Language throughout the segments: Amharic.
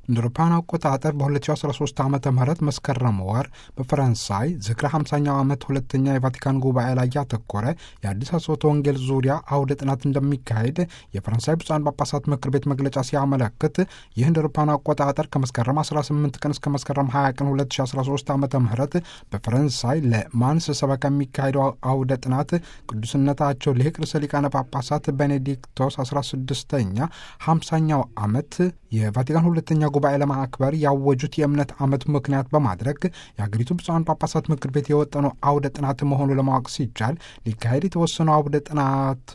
እንደ አውሮፓውያን አቆጣጠር በ2013 ዓ ም መስከረም ወር በፈረንሳይ ዝክረ 50ኛው ዓመት ሁለተኛ የቫቲካን ጉባኤ ላይ ያተኮረ የአዲስ አስወቶ ወንጌል ዙሪያ አውደ ጥናት እንደሚካሄድ የፈረንሳይ ብፁዓን ጳጳሳት ምክር ቤት መግለጫ ሲያመለክት ይህ እንደ አውሮፓውያን አቆጣጠር ከመስከረም 18 ቀን እስከ መስከረም 20 ቀን 2013 ዓ ም በፈረንሳይ ለማንስ ሰበካ የሚካሄደው አውደ ጥናት ቅዱስነታቸው ሊቅ ርዕሰ ሊቃነ ጳጳሳት ቤኔዲክቶስ 16ኛ 50ኛው ዓመት የቫቲካን ሁለተኛ ጉባኤ ለማክበር ያወጁት የእምነት ዓመት ምክንያት በማድረግ የሀገሪቱ ብፁዓን ጳጳሳት ምክር ቤት የወጠነው አውደ ጥናት መሆኑ ለማወቅ ሲቻል ሊካሄድ የተወሰነው አውደ ጥናት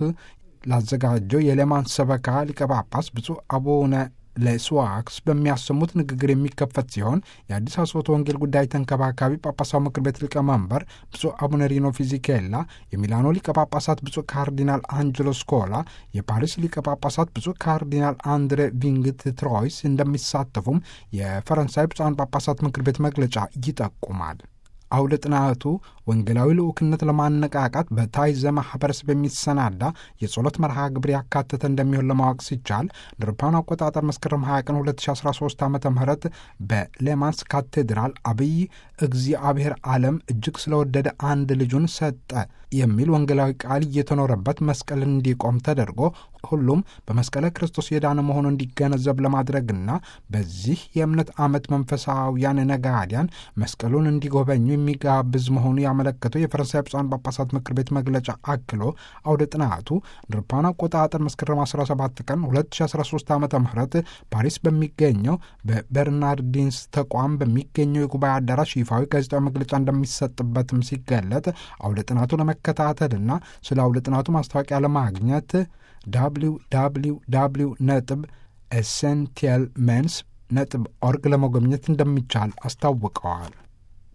ላዘጋጀው የሌማን ሰበካ ሊቀ ጳጳስ ብፁዕ አቡነ ለስዋክስ በሚያሰሙት ንግግር የሚከፈት ሲሆን የአዲስ አስወቶ ወንጌል ጉዳይ ተንከባካቢ ጳጳሳዊ ምክር ቤት ሊቀመንበር ብፁዕ አቡነ ሪኖ ፊዚኬላ፣ የሚላኖ ሊቀ ጳጳሳት ብፁዕ ካርዲናል አንጀሎ ስኮላ፣ የፓሪስ ሊቀ ጳጳሳት ብፁዕ ካርዲናል አንድሬ ቪንግት ትሮይስ እንደሚሳተፉም የፈረንሳይ ብፁዓን ጳጳሳት ምክር ቤት መግለጫ ይጠቁማል። አውደ ጥናቱ ወንጌላዊ ልዑክነት ለማነቃቃት በታይዘ ማህበረሰብ የሚሰናዳ የጸሎት መርሃ ግብር ያካተተ እንደሚሆን ለማወቅ ሲቻል ድርፓን አቆጣጠር መስከረም 20 ቀን 2013 ዓ ም በሌማንስ ካቴድራል አብይ እግዚአብሔር ዓለም እጅግ ስለወደደ አንድ ልጁን ሰጠ የሚል ወንጌላዊ ቃል እየተኖረበት መስቀል እንዲቆም ተደርጎ ሁሉም በመስቀለ ክርስቶስ የዳነ መሆኑ እንዲገነዘብ ለማድረግና በዚህ የእምነት ዓመት መንፈሳውያን ነጋዲያን መስቀሉን እንዲጎበኙ የሚጋብዝ መሆኑ ያመለከተው የፈረንሳይ ብፁዓን ጳጳሳት ምክር ቤት መግለጫ አክሎ አውደ ጥናቱ ድርፓን አቆጣጠር መስከረም 17 ቀን 2013 ዓ ም ፓሪስ በሚገኘው በበርናርዲንስ ተቋም በሚገኘው የጉባኤ አዳራሽ ይፋዊ ጋዜጣዊ መግለጫ እንደሚሰጥበትም ሲገለጥ አውደ ጥናቱ ለመከታተልና ስለ አውደ ጥናቱ ማስታወቂያ ለማግኘት ዳብሊው ዳብሊው ዳብሊው ነጥብ ኤሴንቲያል ሜንስ ነጥብ ኦርግ ለመጎብኘት እንደሚቻል አስታውቀዋል።